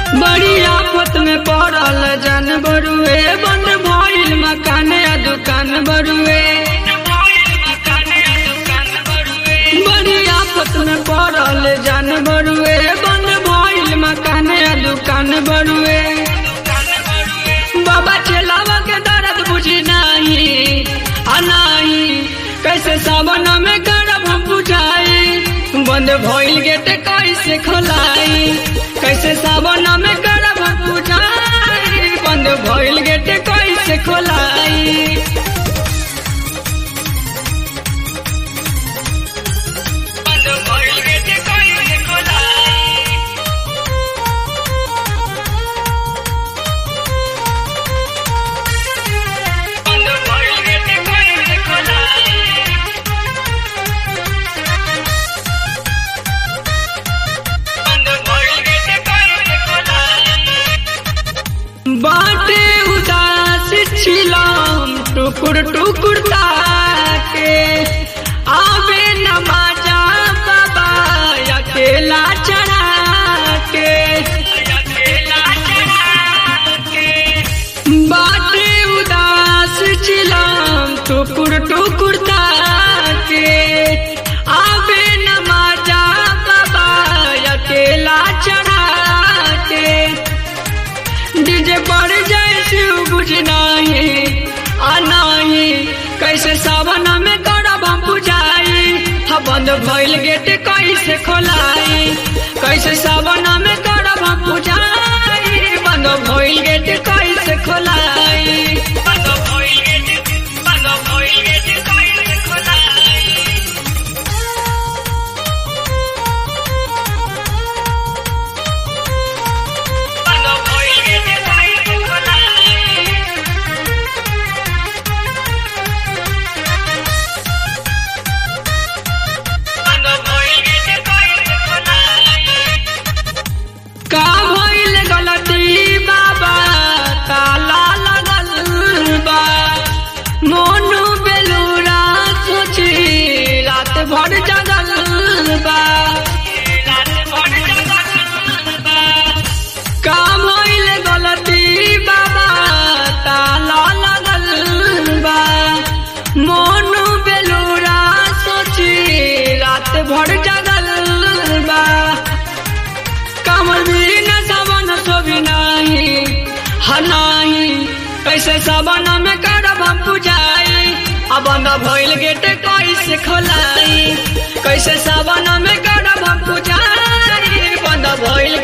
बड़ी आफत में पड़ल जन बरुए बंद भइल मकान आ दुकान बरुए बड़ी आफत में पड़ल जन बरुए बंद भइल मकान आ दुकान बरुए बाबा चलावा के दर्द बुझी नहीं आ नहीं कैसे सावन में करब हम बुझाई बंद भइल गेट कैसे खोलाई कैसे सावन में करब हम बुझाई बंद भइल गेट कैसे खोलाई बंद भइल गेट कैसे खोलाई बंद भइल गेट कैसे खोलाई बाटे उदास छिलम टुकुर टुकुर ताके आवे नमाजा बाबा अकेला चढ़ा के बाटे उदास छिलम टुकुर टुकुर ताके आवे नमाजा बाबा अकेला चढ़ा के डीजे पर जैसे बुझ नहीं आ नहीं कैसे सावन में करब हम बुझाई हा बंद भइल गेट कैसे खोलाई कैसे सावन में करब हम बुझाई बंद भइल गेट कैसे खोलाई बंद भइल गेट बंद भइल गेट कैसे खोलाई बंद भइल गेट कैसे खोलाई बंद भइल गेट कैसे खोलाई का भइल गलती बाबा ताला लगल बा मोनू बेलूरा सोची रात भर जगल बा का भइल गलती बाबा ताला लगल बा मोनू बेलूरा सोची रात भर जगल बा कमर भी न सबन सोभी नहीं हनाही कैसे सबन में करब हम बुझाई अब न भइल गेट कैसे खोलाई कैसे सबन में करब हम बुझाई बंद भइल